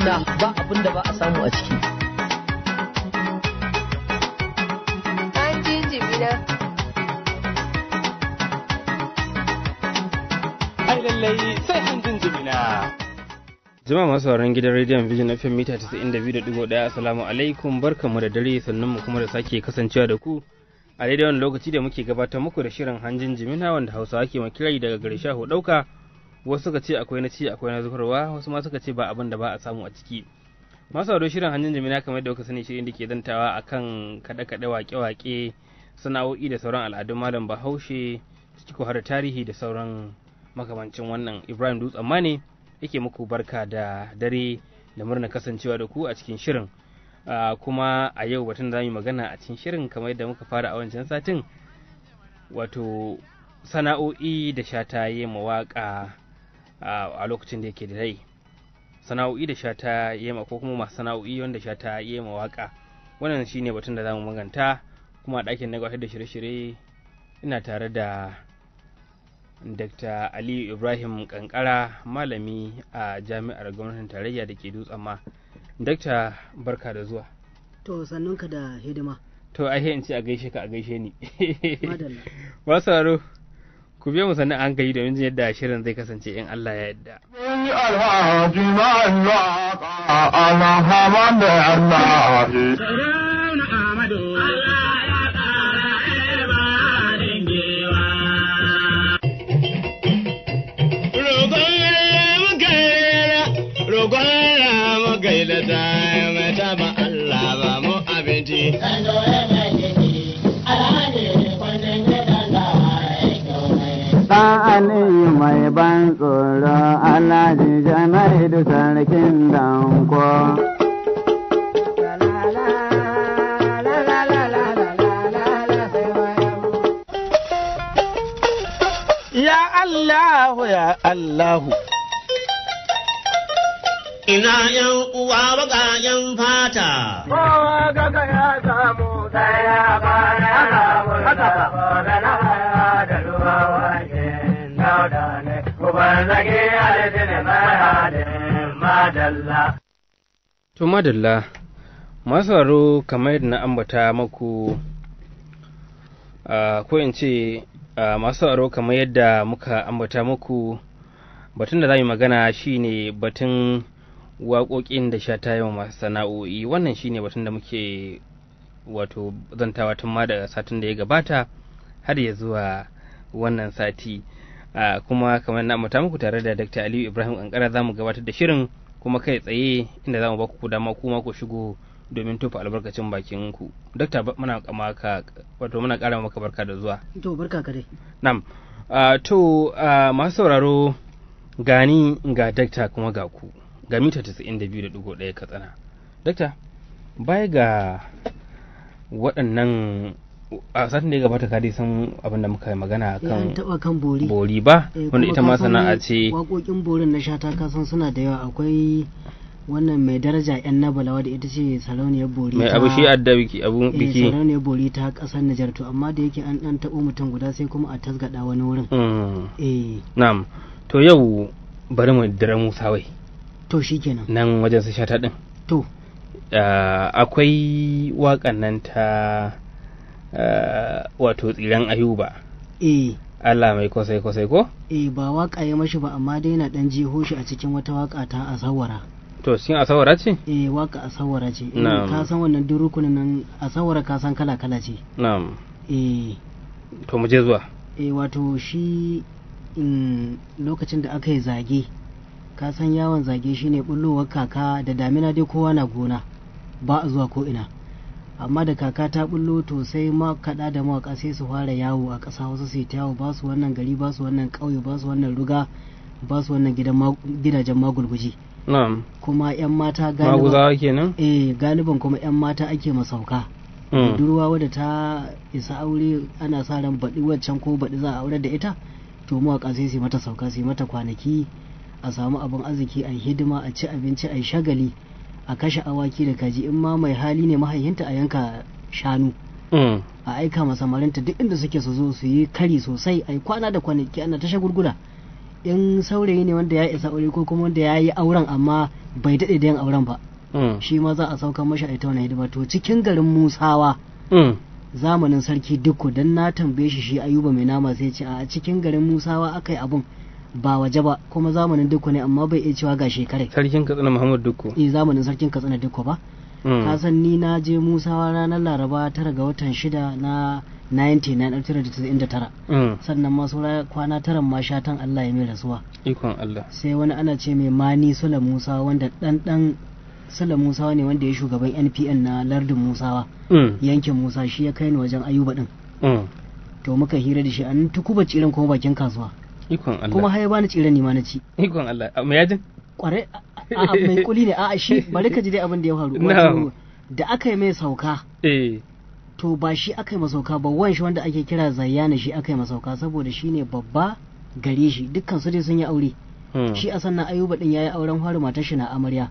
jimina ba abin da ba a samu a ciki Hanjin jimina. ai lallai sai hanjin jimina Jama'a masu sauraron gidan rediyon Vision FM mita 92.1 Assalamu alaikum barkanmu da dare sannan mu kuma da sake kasancewa da ku a daidai wani lokaci da muke gabatar muku da shirin hanjin jimina wanda Hausawa ke makirai daga gare shaho ɗauka wasu suka ce akwai na ci akwai na zubarwa wasu ma suka ce ba abin da ba a samu a ciki masu sauraron shirin hanjin jimina kamar yadda kuka sani shirin da ke zantawa akan kaɗe-kaɗe waƙe-waƙe sana'o'i da sauran al'adun malam bahaushe ciki ko har da tarihi da sauran makamancin wannan Ibrahim Dutsen ma ne yake muku barka da dare da murna kasancewa da ku a cikin shirin Ah, kuma a yau batun da za mu yi magana a cikin shirin kamar yadda muka fara a wancan satin wato sana'o'i da shata yi mawaƙa a lokacin da yake da rai sana'o'i da shata yi ma ko kuma masu sana'o'i wanda shata yi mawaƙa wannan shine batun da za mu maganta kuma a ɗakin na gabatar da shirye-shirye ina tare da Dr. Aliyu Ibrahim Kankara malami a jami'ar gwamnatin tarayya da ke dutsen ma. Dr. barka da zuwa. To sannunka da hidima. To ai in ce a gaishe ka a gaishe ni. Madalla. Ba sauraro ku biyo mu sannan an gayi domin jin yadda shirin zai kasance in Allah ya yarda. alhaji mallaka alhamdu Allah Ɗan Aliyu mai ban tsoro Alhaji Jamaidu sarkin danko. ya Allahu ya Allahu ina yan uwa baƙaƙen fata. Kowa gaga ya samu sai ya bara ya samu da na haya da ruwa wajen dauda ne, kuban zage alitini mai halin madalla. To madalla masu sauraro kamar yadda na ambata maku ah, ko in ce ah, masu sauraro kamar yadda muka ambata muku batun da za mu yi magana shine batun waƙoƙin da sha ta yawan masu sana'o'i wannan shine batun da muke wato zantawa tun ma da satin da ya gabata har ya zuwa wannan sati Ah, kuma kamar na ambata muku tare da Dr. Aliyu Ibrahim Kankara za mu gabatar da shirin kuma kai tsaye inda za mu ba ku dama kuma ku shigo domin tofa albarkacin bakin ku. Dokta ba- muna kama ka wato muna ƙara maka barka da zuwa. To barka ka dai. Nam. ah, to ah, masu sauraro gani ga dakta kuma ga ku ga mita 92.1 katsina. Dakta baya ga waɗannan a satin da ya gabata ka dai san abin da muka yi magana Ya an kan taɓa kan bori. bori ba Eh, wanda kuma ita ma ka san sana'a ce Waƙoƙin borin na shata ka san suna da yawa akwai wannan mai daraja yan nabala da ita ce sarauniyar bori mai ta- abu shi adda biki abu eh, biki sarauniyar bori ta ƙasar Nijar to amma da yake an ɗan taɓo mutum guda sai kuma a tasgaɗa wani wurin. Mm, Eh na'am to yau bari mu dira musa wai to shikenan. nan wajen su shata din To Ah, akwai waƙan nan ta ah, wato tsiran ayuba eh Allah mai kosai kosai ko eh ba waƙa ya mashi ba amma dai na ɗan jiho shi a cikin wata waƙa ta asawara. to cikin asawara ce eh waƙa asawara ce. Eh, Na'am. Ka san wannan durukunin nan asawara ka san kala kala ce. na'am Eh to mu je zuwa e wato shi in lokacin da aka yi zage ka san yawon zage shine bullowar kaka da damina dai kowa na gona ba a zuwa ko ina amma da kaka ta bullo to sai makaɗa da mawaƙa sai su fara yawo a ƙasa wasu su yi ta yawo ba su wannan gari ba su wannan ƙauye ba su wannan ruga ba su wannan gidan ma- gidajen magulguji na'am kuma 'yan mata galiban maguzawa kenan eh galiban kuma 'yan mata ake masauka Mm. budurwa wadda ta isa aure ana sa ran baɗi waccan ko baɗi za a aure da ita to mawaƙa sai su yi mata sauka su yi mata kwanaki a samu abin arziki a yi hidima a ci abinci a yi shagali a kashe awaki da kaji in ma mai hali ne mahaihinta a yanka shanu Mm. a aika ma samarinta duk inda suke su zo su yi kari sosai a yi kwana da kwanaki ana ta shagulgula in saurayi ne wanda ya isa aure ko kuma wanda ya yi auren amma bai daɗe da yin auren ba Mm. shi ma za a sauka mashi a ita wani hidima to cikin garin musawa Mm. zamanin sarki dukku don na tambaye shi shi ayuba mai nama sai ce a cikin garin musawa aka yi abun ba waje ba kuma zamanin dukku ne amma bai iya cewa ga shekarai sarkin katsina muhammad dukku eh zamanin sarkin katsina dukku ba Mm. ka san ni na je musawa ranar laraba tara ga watan shida na 1999 Mm. sannan ma saura kwana taran ma shatan allah ya mai rasuwa ikon allah sai wani ana ce mai mani sula musa wanda dan dan sula musa ne wanda ya shugaban npn na lardin musawa Mm. yankin musa shi ya kai ni wajen ayuba din Mm. to muka hira da shi an tukuba tsiren kuma bakin kasuwa ikon allah kuma har ya bani tsiren ni ma na ci ikon allah A, mai yajin kwarai a a- mai kuli ne a a shi bari ka ji dai abin da ya faru Na'am. Wato, da aka yi mai sauka eh to ba shi aka yi masauka ba wan shi wanda ake kira zayyana shi aka yi masauka saboda shi ne babba gare shi dukkan su dai sun yi aure Mm. shi a sannan ayuba din yayi auren fari matar shi na amarya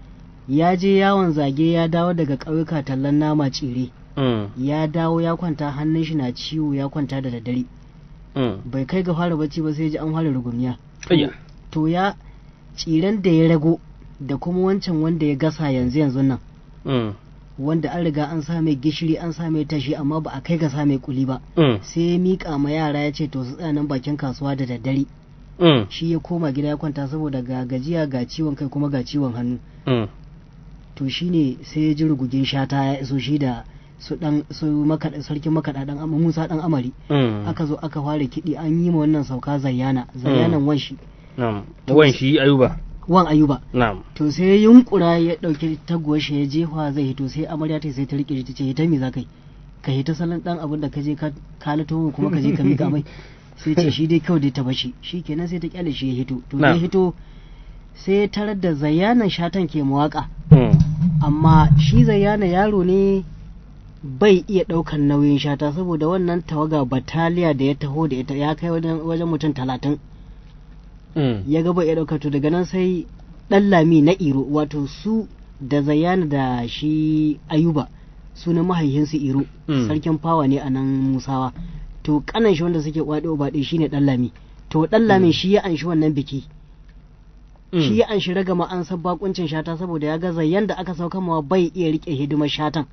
ya je yawon zage ya dawo daga ƙauyuka tallan nama tsire Mm. ya dawo ya kwanta hannun shi na ciwo ya kwanta da daddare Mm. bai kai ga fara bacci ba sai ji an fara rugumiya Ayya. to ya tsiren da ya rago da kuma wancan wanda ya gasa yanzu yanzu nan Mm. wanda an riga an sa mai gishiri an sa mai tashi amma ba a kai ga sa mai kuli ba Mm. sai ya miƙa ma yara ya ce to su tsaya nan bakin kasuwa da daddare Mm. shi ya koma gida ya kwanta saboda ga gajiya ga ciwon kai kuma ga ciwon hannu Mm. to shine sai ya ji rugugin shata ya iso shi da su dan su makaɗa sarkin makaɗa dan amma Musa dan Amari Mm. aka zo aka fara kiɗi an yi ma wannan sauka zayyana zayyanan wanshi Na'am. Wan shi ayuba. wan ayuba Na'am. to sai ya yunkura ya ɗauki taguwar shi ya jefa zai hito sai amarya ta sai ta rike shi ta ce hita me za ka yi ka hita salon dan abin da ka je ka kalato mu kuma ka je ka mika mai sai ce shi dai kyau dai ta bashi shi kenan sai ta kyale shi ya hito to da ya Na'am. hito sai ya tarar da zayyanan shatan ke mawaka Mm. amma shi zayyana yaro ne bai iya ɗaukan nauyin shata saboda wannan tawaga bataliya da ya taho da ita ya kai wajen wajen mutum talatin Mm. ya ga bai iya ɗauka to daga nan sai ɗan lami na iro wato su da zayyana da shi ayuba sunan mahaihinsu iro Mm. sarkin fawa ne a nan musawa to kanan shi wanda suke kwaɗe baɗe shine ɗan lami to ɗan lamin shi ya anshi wannan biki Mm. shi ya anshi ragama an san bakuncin shata saboda ya ga zayyan da aka sauka mawa bai iya rike hidimar shatan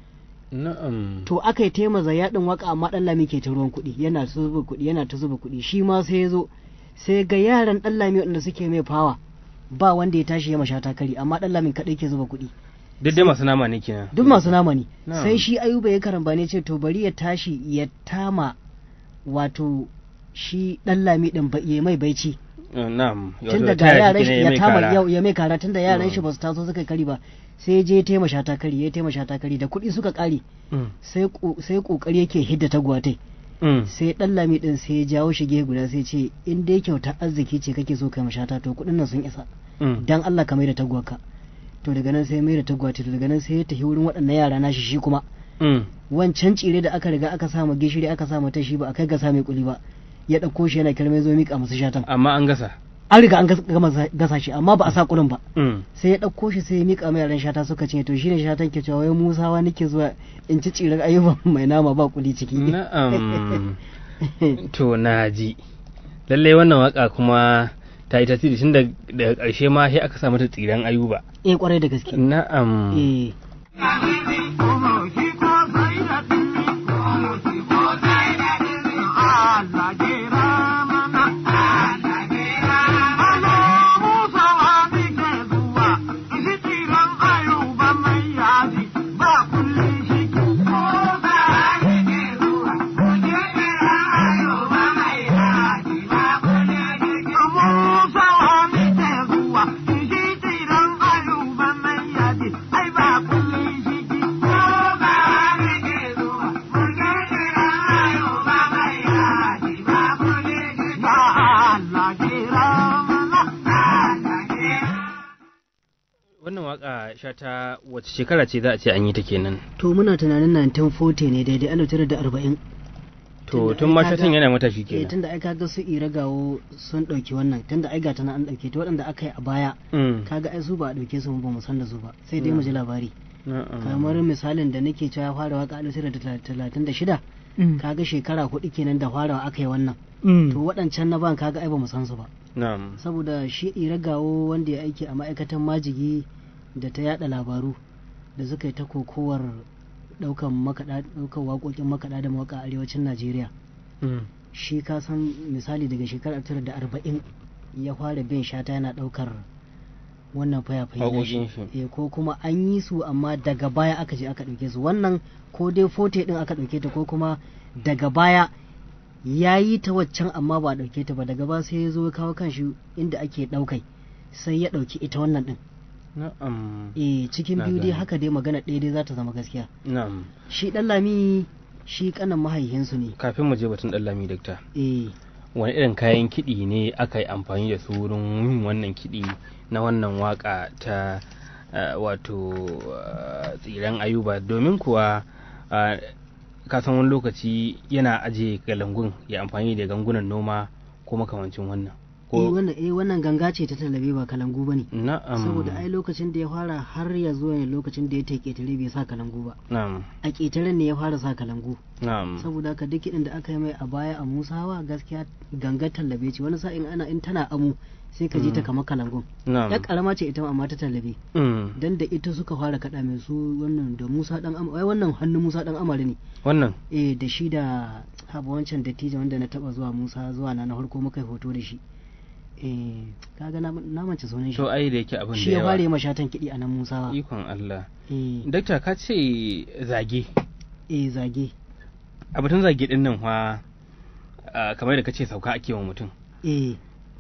Na'am. to aka yi tema zayyadin waka amma dan lami ke ta ruwan kuɗi yana ta zuba kuɗi yana ta zuba kuɗi shi ma sai ya zo sai ga yaran dan lami wanda suke mai fawa ba wanda ya tashi ya masha takari amma dan lamin kaɗai ke zuba kuɗi Duk dai masu nama ne kenan. duk masu nama ne Na'am. sai shi ayuba ya karamba ne ce to bari ya tashi ya tama wato shi dan lami din ba ya mai baici Uh, Na'am. tun Wato daga taya shi yaran kenan shi ya ya mai tama kara. yau ya mai kara tun da yaran shi Mm. ba su taso suka yi kari ba sai ya je ya taimaka shata kari ya taimaka shata kari da kuɗi suka kare Mm. sai ko- sai kokari yake hidda tagwatai Mm. sai dan lami din sai ya jawo shi gefe guda sai ce in dai kyauta arziki ce kake so kai mashata to kuɗin nan sun isa Mm. dan Allah ka mai da tagwaka to daga nan sai ya mai da tagwata to daga nan sai ya tafi wurin waɗannan yara nashi shi kuma Mm. wancan tsire da aka riga aka sama gishiri aka sama ta shi ba a kai ga sa mai kuli ba ya ɗauko shi yana kirmai zo mika musu shatan Amma an gasa. an riga an gas- gama za- gasa shi amma ba a sa kulin ba Mm. sai ya ɗauko shi sai ya mika mai yaran shata suka ce to shine shatan ke cewa wai musawa nake zuwa in ci tsirar ayyuban mai nama ba kuli ciki Na'am. To na ji. Lallai wannan waka kuma ta yi tasiri tun da- daga ƙarshe ma sai aka sa mata tsiran ayuba. eh kwarai da gaske Na'am. eh Wannan waka shata wace shekara ce za a ce an yi ta kenan. to muna tunanin 1940 ne daidai ana tare da arba'in To Tunda tun ai ma kaga- shatan yana matashi eh kenan. tunda ai kaga su ira gawo sun ɗauki wannan tunda ai gata na an ɗauke ta waɗanda aka yi a baya Mm. kaga ai su ba a ɗauke su ba mu san da su ba sai dai mu ji labari Na'am. kamar misalin da nake cewa ya fara waka alif da talatin da shida Mm. kaga shekara hudu kenan da farawa aka yi wannan Mm. to waɗancan na ban kaga ai ba mu san su ba na'am saboda shi iragawo wanda ya aiki a ma'aikatan majigi da ta yada labaru da suka yi ta kokowar daukan makaɗa daukan waƙoƙin makaɗa da mawaka a arewacin najeriya Mm. shi ka san misali daga shekarar tara da arba'in ya fara bin shata yana daukar wannan fayafayi na Waƙoƙin shi shi. Eh, ko kuma an yi su amma daga baya aka je aka ɗauke su wannan ko dai fote ɗin aka ɗauke ta ko kuma daga baya ya yi ta waccan amma ba a ɗauke ta ba daga ba sai ya zo ya kawo kanshi inda ake ɗaukai sai ya ɗauki ita wannan ɗin na'am eh cikin Na biyu dai gane. haka dai magana ɗaya dai za ta zama gaskiya na'am shi ɗan lami shi ƙanan mahaihinsu ne kafin mu je batun dan lami dakta eh wani irin kayan kiɗi ne aka yi amfani da su wurin yin wannan kiɗi na wannan waka ta uh, wato uh, tsiran ayuba domin kuwa uh, kasan wani lokaci yana aje galangun ya amfani da gangunan noma ko makamancin wannan eh ko wannan eh wannan ganga ce ta talabe ba kalangu bane na'am saboda ai lokacin da ya fara har ya zo ne lokacin da ya ta ƙetare bai sa kalangu ba na'am a ƙetaren ne ya fara sa kalangu na'am saboda haka duk kiɗin da aka yi mai a baya a musawa gaskiya gangar tallabe ce wani sa'in ana in tana amu sai ka ji ta Mm. kamar kalangun na'am ya karama ce ita amma ta tallabe Mm. dan da ita suka fara kaɗa mai su wannan da musa dan am ai wannan hannun musa dan amare ne wannan eh da shi da haba wancan dattijo wanda na taba zuwa musa zuwa na na farko muka yi hoto da shi eh kaga na na mance sunan shi to ai da yake abin shi da ya fara yi yawa mashatan kiɗi a nan musawa ikon Allah eh dakta ka ce zage eh zage a batun zage din nan fa ah, kamar da kace sauka ake wa mutum eh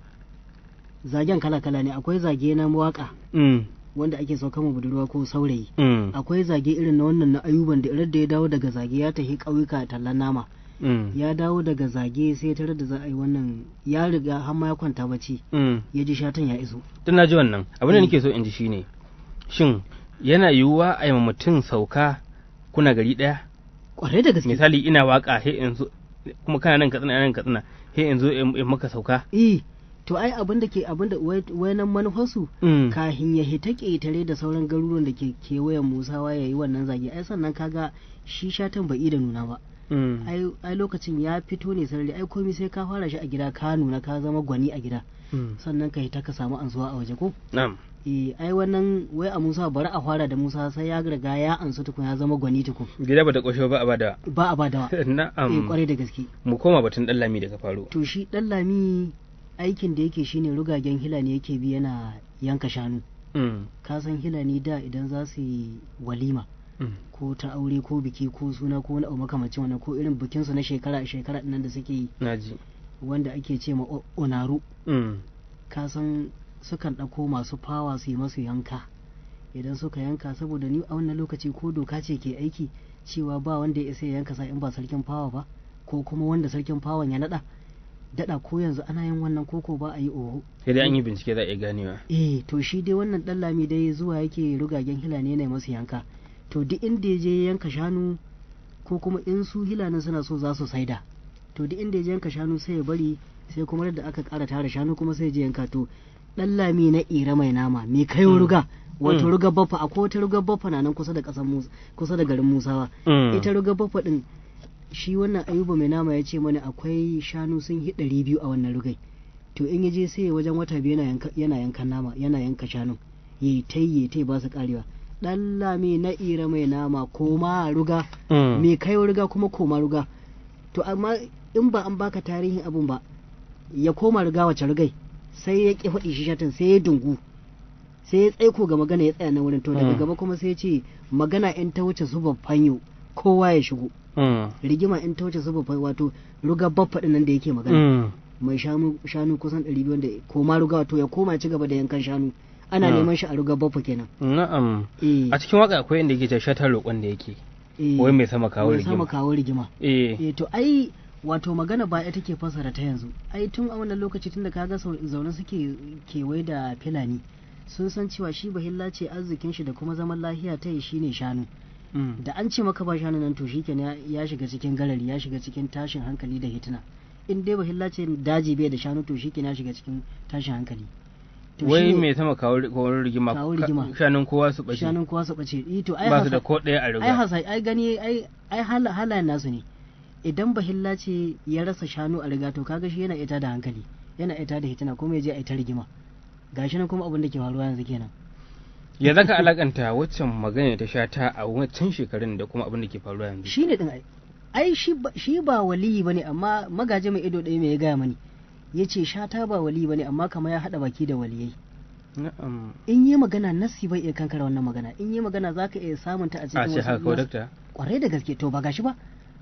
zagen kala kala ne akwai zage na waka mm. wanda ake sauka ma budurwa ko saurayi Mm. akwai zage irin na wannan na ayuban da irin da ya dawo daga zage ya tafi ƙauyuka tallan nama Mm. ya dawo daga zage sai tare da za a yi wannan ya riga har ma ya kwanta bacci Mm. ya ji shatan ya iso Tun na ji wannan abin da Mm. nake so in ji shine shin yana yiwuwa a yi ma mutum sauka kuna gari ɗaya kwarai da gaske misali ina waka he in zo kuma kana nan katsina nan katsina he in zo in in maka sauka eh to ai abin da ke abin da wayanan manufarsu Mm. kahin ya hita ƙetare da sauran garuruwan da ke kewayen musawa ya yi wannan zage ai sannan kaga shi shatan bai da nuna ba Mm. ai ai lokacin ya fito ne sarari ai komai sai ka fara shi a gida ka nuna ka zama gwani a gida Mm. sannan ka hita ka samu ansuwa a waje ko na'am eh ai wannan wai a Musa bari a fara da Musa sai ya riga ya ansu tukun ya zama gwani tukun gida bata kosho ba a bada ba a badawa eh na'am kwarai da gaske mu koma batun dan lami daga faro to shi dan lami aikin da yake shine rugagen hilani yake bi yana yanka shanu Mm. ka san hilani da idan za su yi walima Mm. ko ta aure ko biki ko suna ko wani abu makamacin wannan ko irin bikinsu na shekara a shekara nan da suke yi naji wanda ake ce ma o- onaru Mm. ka san sukan ɗauko masu fawa su yi masu yanka idan suka yanka saboda ni a wannan lokaci ko doka ce ke aiki cewa ba wanda ya isa ya yanka sa in ba sarkin fawa ba ko kuma wanda sarkin fawan ya naɗa daɗa ko yanzu ana yin wannan koko ba a yi oho sai dai an yi bincike za a iya ganewa eh to shi dai wannan ɗan lami dai zuwa yake rugagen hilane ne masu yanka to duk inda ya je ya yanka shanu ko kuma in su hilanin suna so za su saida to duk inda ya je yanka shanu sai ya bari sai kuma da aka ƙara tara shanu kuma sai ya je yanka to ɗan lami na ira mai nama mai kai Mm. ruga wato Mm. ruga baffa akwai wata ruga baffa na nan kusa da ƙasar Musa kusa da garin Musawa Mm. ita ruga baffa din shi wannan ayuba mai nama ya ce mana akwai shanu sun hi ɗari biyu a wannan rugai to in ya je sai wajen wata biyu yana yanka yana yankan nama yana yanka shanun yi ta yi ta ba su karewa dan lami na ira mai nama koma ruga Mm. mai kai ruga kuma koma ruga to amma in ba an baka tarihin abun ba ya koma ruga wace rugai sai ya ki faɗi shi shatin sai ya dungu sai ya tsaiko ga magana ya tsaya na wurin to daga Mm. gaba kuma sai ya ce magana in ta wuce su fanyo kowa ya shigo Mm. rigima in ta wuce su babban wato ruga baffa din nan da yake magana Mm. mai shanu shanu kusan 200 wanda koma ruga wato ya koma ci gaba da yankan shanu ana Mm. neman shi a ruga baffa kenan na'am eh a cikin waka akwai inda yake cewa shatar roƙon da yake eh, wai mai sama kawo mai sama rigima kawo rigima eh eh to ai wato magana ba ita ke fasara ta yanzu ai tun a wannan lokaci tunda kaga sau- zaune suke kewaye da filani sun san cewa shi bahilla ce arzikin shi da kuma zaman lahiya ta yi shine shanu Mm. da an ce maka ba shanu nan to shikenan ya ya shiga cikin galari ya shiga cikin tashin hankali da hitina in dai bahilla ce daji bai da shanu to shikenan ya shiga cikin tashin hankali To wai shine mai sama kawo kawo rigima Kawo ka- rigima. shanun kowa su bace shanun kowa su bace eh to ai ba su hasa- da ko ɗaya a ai riga hasa ai gani ai ai hala halayen nasu ne idan bahilla ce ya rasa shanu a riga to kaga shi yana ita da hankali yana ita da hitina kuma ya je a ita rigima gashi nan kuma abin da ke faruwa yanzu kenan ya zaka alakanta waccan magana ta sha ta a wancan shekarun da kuma abin da ke faruwa yanzu shi ne din ai ai shi ba- shi ba waliyi bane amma magaji mai ido ɗaya mai ya gaya mani ya ce shata ba waliyi bane amma kamar ya haɗa baki da waliyai na'am in yi magana nasi bai iya kankara wannan magana in yi magana za ka iya samun ta a a cikin ce haka kawai nas- dakta kwarai da gaske to ba gashi ba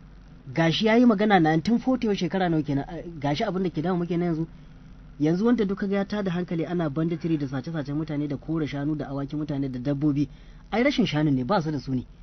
gashi ya yi magana 1940 yau shekara nawa kenan a- gashi abin da ke damu muke na yanzu yanzu wanda duka ga ya tada hankali ana banditiri da sace-sacen mutane da kore shanu da awaki mutane da dabbobi ai rashin shanun ne ba su da su ne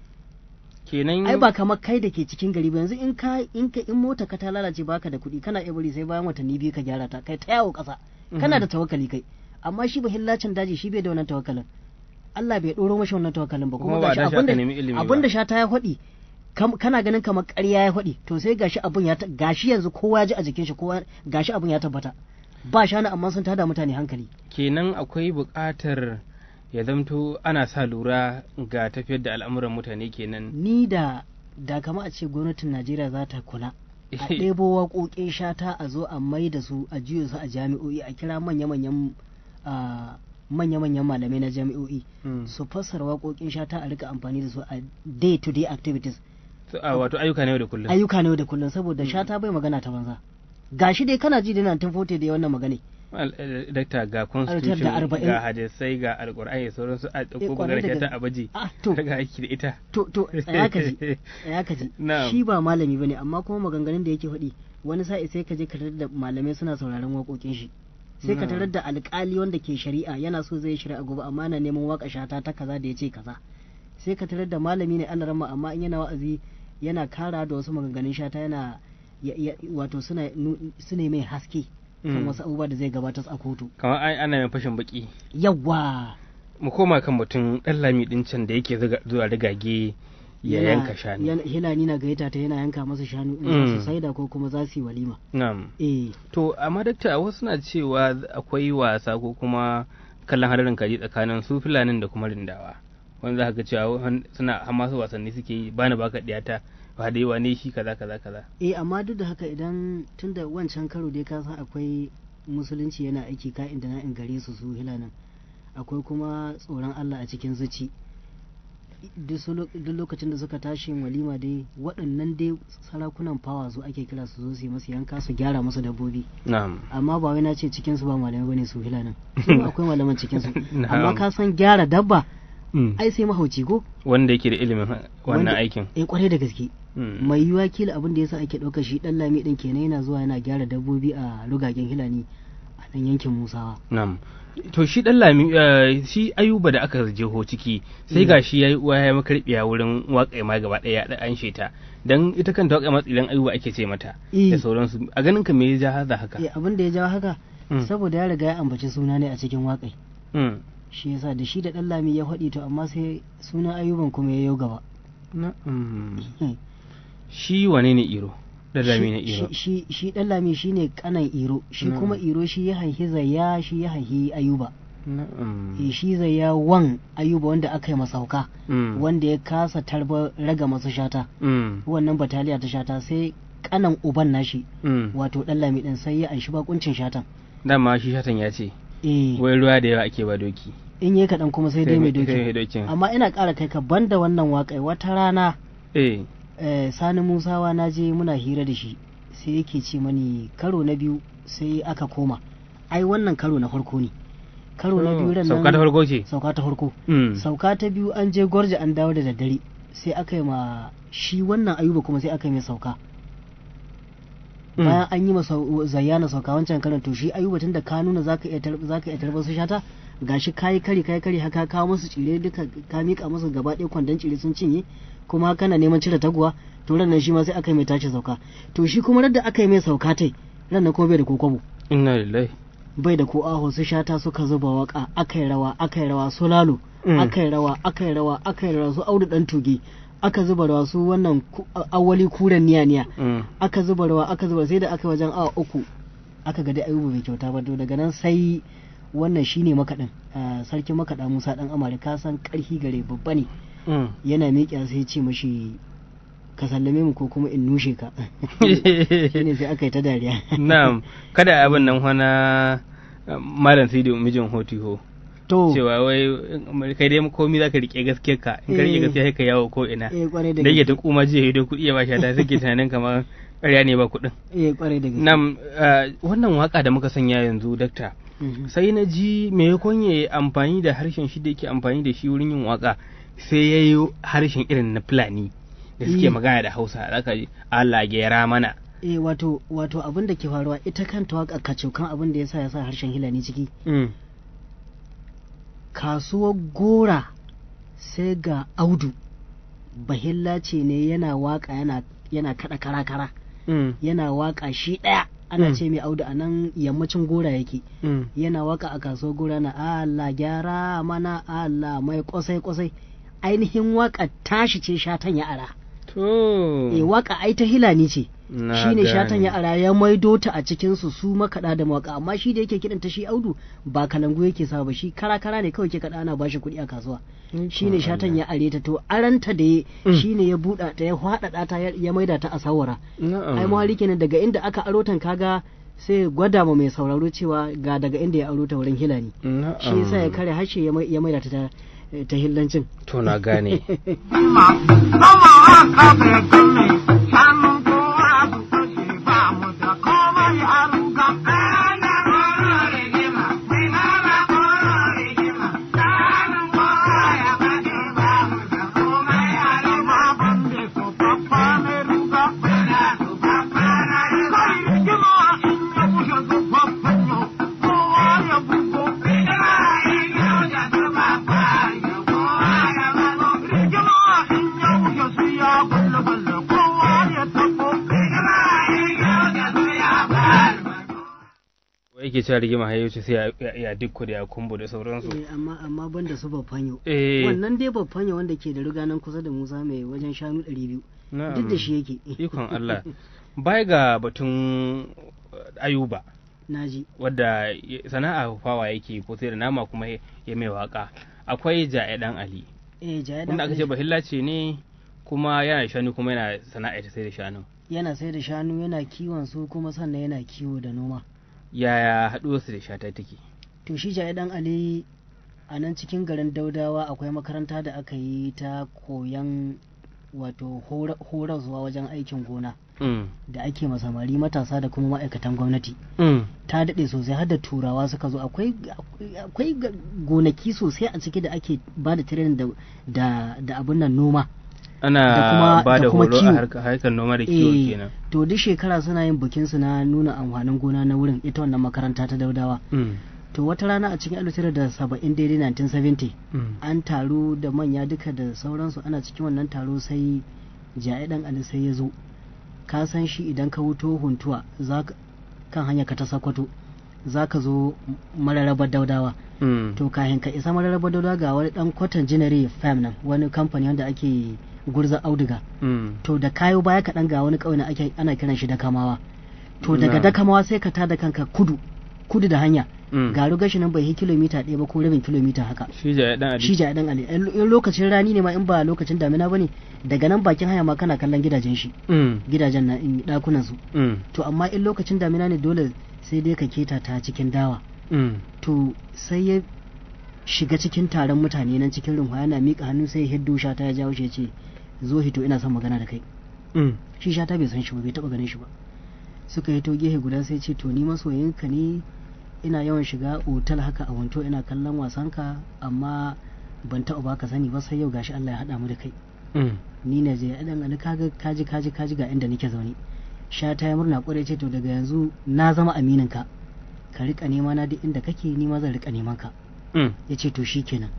kenan ai ba kamar kai da ke cikin gari ba yanzu in ka in ka in mota ka ta lalace baka da kuɗi kana iya bari sai bayan watanni biyu ka gyara ta kai ta yawo ƙasa kana Mhm. da tawakkali kai amma shi ba hillacin daji shi bai da wannan tawakkalin Allah bai ɗoro mashi wannan tawakkalin ba Kuma kuma ba gashi da shi aka abinda nemi ilimi ba. abinda sha ta ya faɗi kam- kana ganin kamar ƙarya ya faɗi to sai gashi abun ya ta- gashi yanzu kowa ya ji a jikin shi kowa gashi abun ya tabbata ba shanu amma sun tada mutane hankali kenan akwai buƙatar ya zamto ana sa lura ga tafiyar da al'amuran mutane kenan ni da da kama a ce gwamnatin Najeriya za ta kula a ɗebo waƙoƙin shata a zo a mai da su a juya su a jami'o'i a kira manya-manyan ah, manya-manyan malamai na jami'o'i Mm. su fassara waƙoƙin shata a rika amfani da su a day-to-day activities So, a wato ayyuka na yau da kullum ayyuka ne da kullum saboda shata bai magana ta banza gashi dai kana ji da nan tun fote da ya wannan magana Al- eh, dakta ga da constitution arba'in. ga hadisai ga alƙur'ani da sauransu a ɗauko kwarai da magana ta gaske. abaji Ah, to. daga aiki da ita to to tsaya ka ji tsaya ka ji Na'am. shi ba malami bane amma kuma maganganun da yake faɗi wani sa'i sai ka je ka tarar da malamai suna sauraron waƙoƙin shi sai ka Na'am. tarar da alƙali wanda ke shari'a yana so zai shari'a gobe amma yana neman waƙa shata ta kaza da ya ce kaza sai ka tarar da malami ne ana rama amma in yana wa'azi yana kara da wasu maganganun shata yana ya- ya- wato suna nu- suna mai haske kan Mm. wasu abubuwa da zai gabatar a kotu kamar ai ana mai fashin baki yawwa mu koma kan batun ɗan lami ɗin can da yake zuga- zuwa rigage ya Yana- yanka shanu yana- hilani na gayyata ta yana yanka masa shanu in Mm. za su saida ko kuma za su yi walima na'am eh to amma dakta wasu na cewa akwai wasa ko kuma kallon hadarin kaji tsakanin su filanin da kuma rindawa wanda za ka ga cewa wan- suna har masu wasanni suke yi bani baka ɗiyata ba da yawa ne shi kaza kaza kaza eh amma duk da haka idan tunda wancan karo dai ka san akwai musulunci yana aiki ka inda na in gare su su hilanin akwai kuma tsoron Allah a cikin zuci duk su lo- duk lokacin da suka tashi yin walima dai waɗannan dai sarakunan fawa su ake kira su zo su yi masu yanka su gyara musu dabbobi na'am amma ba wai na ce cikin su ba malamai bane su hilanin su ma akwai malaman cikin su Na'am. amma ka san gyara dabba Mm. ai sai mahauci ko wanda yake da ilimin ha- wannan Wanda- aikin eh kwarai da gaske Mm. mai yiwuwa kila abin da yasa ake ɗaukar shi ɗan lami ɗin kenan yana zuwa yana gyara dabbobi a rugagen hilani a nan yankin musawa Na'am. To shi dan lami eh, shi ayuba da aka jeho ciki sai ga shi yayi uwa ya makarbiya wurin waƙa ma gaba ɗaya da an sheta dan ita kanta waƙa matsilan ayuba ake ce mata Eh. da sauransu a ganin ka me ya ja haza haka eh abin da ya jawo haka Mm. saboda ya riga ya ambaci suna ne a cikin waƙai Mm. shi yasa da shi da ɗan lami ya faɗi to amma sai sunan ayuban kuma ya yau gaba Na'am. shi wane ne iro dan lami ne iro shi shi shi ɗan lami shine kanan iro shi Mm. kuma iro shi ya haihi zayya shi ya haihi ayuba Na'am. eh shi zayya wan ayuba wanda aka yi masauka Mm. wanda ya kasa tarba raga masu shata Mm. wannan bataliya ta shata sai kanan uban nashi Mm. wato dan lami din sai ya anshi bakuncin shatan dama shi shatan ya ce eh wai ruwa da yawa ake ba doki in yi kaɗan kuma sai dai mai sai mai doki dokin amma ina ƙara kai ka banda wannan waƙai wata rana eh eh, sani musawa na je muna hira da shi sai yake ce mani karo na biyu sai aka koma ai wannan karo na farko ne karo na biyu ran nan sauka ta farko ce sauka ta farko Mm. sauka ta biyu an je gwarja an dawo da daddare sai aka yi ma shi wannan ayuba kuma sai aka yi mai sauka Mm. bayan an yi masa zayyana sauka wancan karan to shi ayuba tun da ka nuna zaka iya tar- zaka iya tarbar su shata gashi kayi kari kayi kari haka kawo musu cire duka ka mika musu gaba ɗaya kwandon cire sun cinye kuma kana neman cire taguwa to ran nan shi ma sai aka yi mai tashi sauka to shi kuma da aka yi mai sauka tai ran nan kuma bai da kokobo inna lillahi bai da ko aho su shata suka zuba waka aka yi rawa aka yi rawa su lalo Mm. aka yi rawa aka yi rawa aka yi rawa su audu dan tuge aka zuba rawa su wannan ku- awali kuren niya niya Mm. aka zuba rawa aka zuba sai da aka yi wajen awa uku aka ga dai ayuba bai kyauta ba to daga nan sai wannan shine makaɗin ah, sarkin makaɗa musa dan amare ka san ƙarfi gare babba ne Mm. yana miƙa sai ya ce mashi ka sallame mu ko kuma in nushe ka shine sai aka yi ta dariya na'am kada abin nan wana malam sidi mijin hotiho to cewa wai kai dai komi zaka rike gaskiyar ka in ka rike Eh. gaskiya sai ka yawo ko ina eh kwarai da da yake ta gaske kuma jiya da kuɗi ya ba shi ta suke tunanin kamar ƙarya ne ba kuɗin eh kwarai da gaske Nam, eh, wannan waka da muka sanya yanzu dakta Mhm. sai na ji maimakon ya yi amfani da harshen shi da yake amfani da shi wurin yin waka sai ya yi harshen irin na fulani da suke Eh. magana da hausa zaka ji Allah gera mana eh wato wato abin da ke faruwa ita kanta waka kacokan abin da yasa ya sa harshen hilani ciki Mm. kasuwar gora sai ga audu bahilla ce ne yana waka yana yana kada kara-kara Mm. yana waka shi ɗaya ana Mm. ce mai audu a nan yammacin gora yake Mm. yana waka a kasuwar gora na Allah gyara mana Allah mai kwasai kwasai ainihin waka tashi ce shatan ya ara To. eh waka ai ta hilani ce Na shine shatan gane. ya ara ya maido ta a cikin su su makaɗa da mawaka amma shi da yake kiɗan ta shi audu ba kalangu yake sa ba shi kara kara ne kawai ke kaɗa ana bashi kuɗi a kasuwa shine shatan ya are ta to aranta da ya Mm. shine ya buɗa ta ya faɗaɗa ta ya ya maida ta a sawara Na'am. ai mawari kenan daga inda aka aro tan kaga sai gwada ma mai sauraro cewa ga daga inda ya aro ta wurin hilani Na'am. shi yasa ya kare harshe ya mai- ya maida ta ta ta hillancin To na gane. Wai yake cewa rigima hayo ce sai ya- ya- ya dukku da ya kumbu da sauransu. Eh, amma amma banda su babbanyo Eh. wannan dai babbanyo wanda ke da riga nan kusa da Musa mai wajen shanu 200 Na'am. duk da shi yake Ikon Allah. Baya ga batun uh, Ayuba. naji wadda ya- sana'a fawa yake ko sai da nama kuma ya ya mai waka akwai ja'e dan ali eh jaya wanda aka ce bahilla ce ne kuma yana da shanu kuma yana sana'a ta sai da shanu yana sai da shanu yana kiwon su kuma sannan yana kiwo da noma yaya haɗuwar su da shata take to shi jaya dan ali a nan cikin garin daudawa akwai makaranta da aka yi ta koyan wato hora- horaswa wajen aikin gona mm. da ake masamari matasa da kuma ma'aikatan gwamnati Mm. ta daɗe sosai har da turawa suka zo akwai akwai ga- gonaki sosai a ciki da ake ba da training da da da abin nan noma Da ana kuma- ba da da kuma horo a kiwo. harkar harkar noma da kiwo Eh, kenan to duk shekara suna yin bikin su na nuna amfanin gona na wurin ita wannan makaranta ta daudawa mm. to wata rana a cikin 1970 daidai 1970 Mm. an taru da manya duka da sauransu ana cikin wannan taro sai jaye dan ali sai ya zo ka san shi idan ka wuto huntuwa za ka kan hanya ka ta sakwato za ka zo mararrabar daudawa Mm. to kahin ka isa mararrabar daudawa ga wani dan kwatan jinare fam nan wani kamfani wanda ake gurza auduga Mm. to da kayo baya kaɗan ga wani ƙauye na ake ana kiran shi dakamawa to daga Na. dakamawa sai ka tada kanka kudu kudu da hanya Mm. garu gashi nan bai yi kilomita ɗaya ba ko rabin kilomita haka shi ja'e dan ali shi ja dan ali in in lokacin rani ne ma in ba lokacin damina bane daga nan bakin hanya ma kana kallon gidajen shi mm. gidajen na in dakunan su Mm. to amma in lokacin damina ne dole sai dai ka keta ta cikin dawa Mm. to sai ya shiga cikin taron mutane nan cikin rumfa yana miƙa hannu sai ya hiddo shata ya jawo shi ya ce zo hito ina son magana da kai Mm. shi shata bai san shi ba bai taba ganin shi ba suka hito gehe guda sai ce to ni masoyinka ne ina yawan shiga otal haka a wanto ina kallon wasanka amma ban taɓa baka sani ba sai yau gashi Allah ya haɗa mu da kai Mm. ni ne je dan ali kaga kaji kaji kaji ga inda nake zaune shata ya murna kwarai ce to daga yanzu na zama aminin ka ka rika nema na duk inda kake ni ma zan rika neman ka Mm. ya ce to shi kenan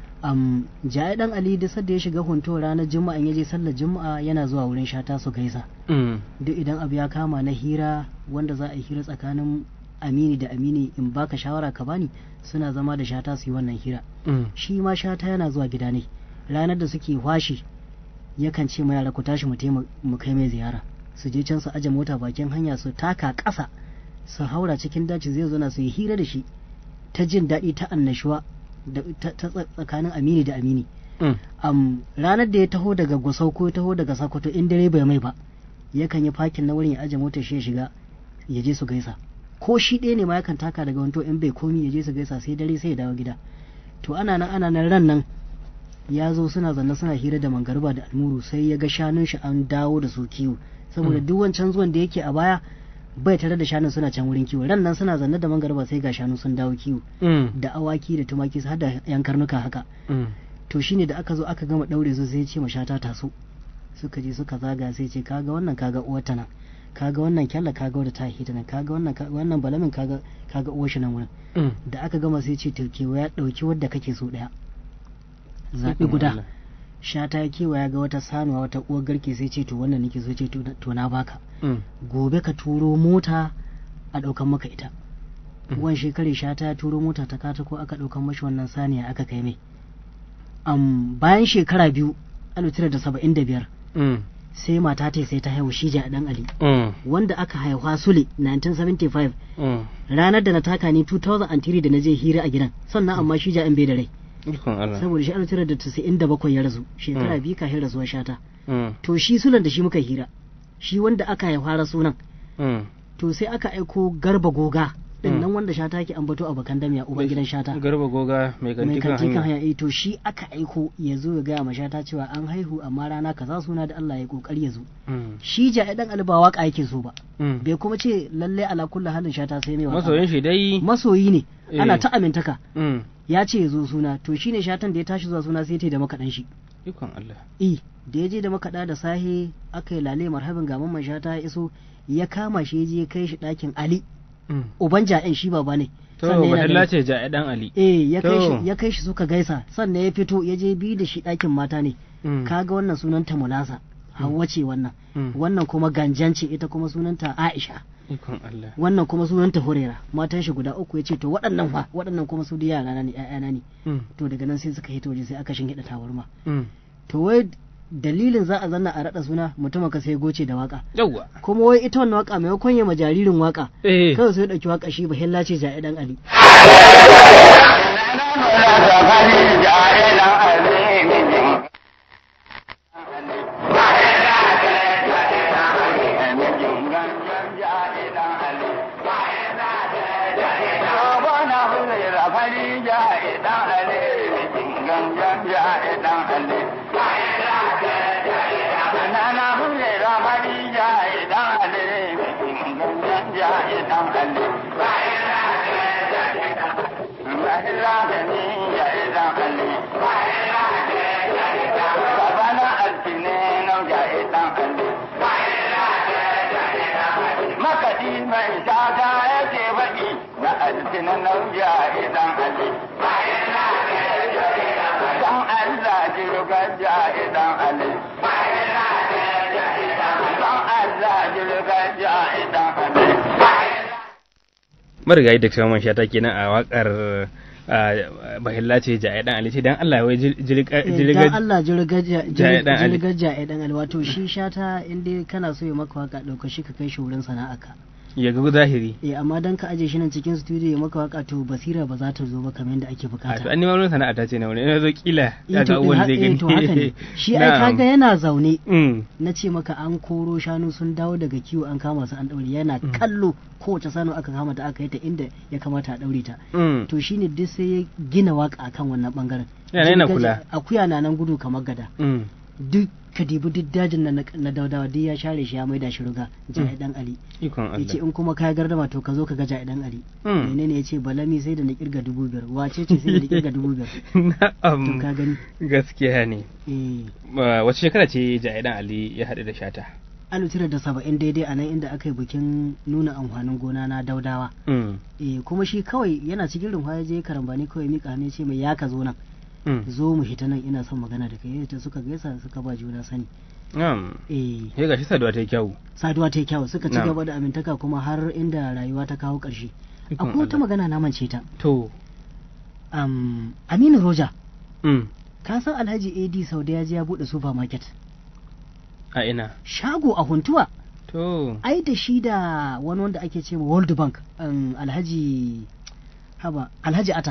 um, jaya dan ali da sadda ya shiga hunto ranar juma'a ya je sallar juma'a yana zuwa wurin shata su gaisa Mm. duk idan abu ya kama na hira wanda za a yi hira tsakanin amini da amini in baka shawara ka bani suna zama da shata su yi wannan hira Mm. shi ma shata yana zuwa gida ne ranar da suke washi yakan ce ma yara ku tashi mu taima- mu kai mai ziyara su je can su aje mota bakin hanya su taka ƙasa su haura cikin daji zai zo na su yi hira da shi ta jin daɗi ta annashuwa da ta ta tsa- tsakanin amini da amini Mm. am ranar da ya taho daga gusau ko ya taho daga sakkwato in dare bai mai ba yakan yi fakin na wurin ya aje motar shi ya shiga ya je su gaisa ko shi ɗaya ne ma yakan taka daga wanto in bai komi ya je su gaisa sai dare sai ya dawo gida to ana nan ana nan ran nan ya zo suna zanne suna hira da mangarba da almuru sai ya ga shanun shi an dawo da su kiwo saboda duk wancan zuwan da yake a baya bai tare da shanun suna can wurin kiwo ran nan suna zanne da mangarba sai ga shanu sun dawo kiwo Mm. da awaki da tumaki har da yan karnuka haka Mm. to shine da aka zo aka gama daure su sai ya ce mashata taso suka je suka zaga sai ce kaga wannan kaga uwarta nan kaga wannan kyalla kaga wadda ta hita nan kaga wannan kaga wannan balamin kaga kaga uwar shi nan wurin Mm. da aka gama sai ce to kewaya dauki wadda kake so daya zabi Ikon guda Allah. shata ya kewaya ga wata sanuwa wata uwar garke sai ce to wannan nake so ce to na- to na baka Mm. gobe ka turo mota a ɗaukan maka ita Mhm. wan shekare shata ya turo mota ta katako aka ɗaukan mashi wannan saniya aka kai mai am bayan shekara biyu alif tara da saba'in da biyar Mm. sai mata ta sai ta haihu shija a ɗan ali Mm. wanda aka haihuwa sule 1975 Mm. ranar da na taka ni 2003 da na je hira a gidan sannan amma shija an bai da rai Ikon Allah. saboda shi alif tara da tasa'in da bakwai ya rasu shekara Mm. biyu kafin rasuwar shata Mm. to shi sulan da shi muka hira shi wanda aka haihuwa sunan Mm. to sai aka aiko garba goga din Mm. nan wanda shata ke ambato a bakan damiya uban gidan shata Garba goga mai mai kanti kan kanti kan hanya. hanya eh to shi aka aiko ya zo ya gaya ma shata cewa an haihu amma rana kaza suna da Allah ya kokari ya zo Mm. shi ja dan alba waka yake so ba Mm. bai kuma ce lalle ala kullu halin shata sai mai waka Masoyin shi dai. masoyi ne Eh. ana ta amintaka Mm. ya ce ya zo suna to shine shatan da ya tashi zuwa suna sai ta da makaɗan shi Ikon Allah. i da ya je da makaɗa da sahe aka yi lale marhabin ga mamman shata ya iso ya kama shi ya je ya kai shi ɗakin ali Mm. uban ja'in shi baba ne To, Sannan yana Bahilla da- ce ja dan Ali. eh ya kai To. shi ya kai shi suka gaisa sannan ya fito ya je bi da shi ɗakin mata ne Mm. kaga wannan sunanta mulasa Hauwa ce wannan Mm. wannan kuma ganjan ce ita kuma sunanta Aisha Ikon Allah. wannan kuma sunanta Hurera matan shi guda uku yace to waɗannan fa waɗannan kuma su da yara na ne ƴaƴana ne Mm. to daga nan sai suka hito waje sai aka shingiɗa tabarma Mm. to wai dalilin za a zanna a raɗa suna mutumin ka sai goce da waka Yawwa. kuma wai ita wannan waka maimakon ya ma jaririn waka Eh. kawai sai ya ɗauki waka shi bahilla ce ja'i dan Ali Makaɗi mai shata yake baɗi na alfinan nauja idan Ali. Dan Allah jirgar ja idan Ali. Dan Allah jirgar ja idan Ali. Marigayi da Shaman Shata kenan a wakar Bahilla ce ja dan Ali ce dan Allah wai jirga dan jirga Allah jirgaja Jaye dan Ali. jirgaja dan Ali wato shi shata in dai kana so ya maka waka dauka shi ka kai shi wurin sana'arka ya ga zahiri. eh amma dan ka aje shi nan cikin studio ya maka waka to basira ba za ta zo ba kamar yadda ake A to bukata an nima wurin sana'a ta ce na wani ina zo kila Eh, ya to, ga eh, abubuwan ha- zai eh, gani. to haka ne shi ai Na'am. kaga yana zaune Mm. na ce maka an koro shanu sun dawo daga kiwo an kama su an daure yana kallo kowace sanu aka kama ta aka yi ta inda ya kamata a daure ta Mm. to shine duk sai ya gina waka akan wannan bangaren Yana yana Jirgaje- kula. akuya na nan gudu kamar gada Mm. duk kadibu duk dajin na na daudawa duk ya share shi ya maida shi ruga jai dan ali Ikon yace Allah. in kuma ka gardama to ka zo ka ga jai dan ali Mm. menene yace balami sai da na kirga dubu biyar wace ce sai da na kirga dubu biyar to Na'am. ka gani Gaskiya ne. eh Ba- Wace shekara ce Jahidan Ali ya haɗu da Shata? alif tara da saba'in daidai a nan inda aka yi bikin nuna amfanin gona na daudawa Mm. eh kuma shi kawai yana cikin rumfa ya je karambani kawai mika hannu ya ce mai ya ka zo nan Mm. zo mu hita nan ina son magana da kai ta suka gaisa suka ba juna sani Na'am. eh Ya gashi saduwa ta yi kyau. saduwa ta yi kyau suka ci Na'am. gaba da amintaka kuma har inda rayuwa ta kawo ƙarshe Ikon akwai wata Allah. magana na mance ta To. um, aminu roja Mm. ka san alhaji ad sauda ya je ya buɗe supermarket A ina. shago a huntuwa To. ai da shi da wani wanda ake ce ma world bank um, alhaji haba alhaji ata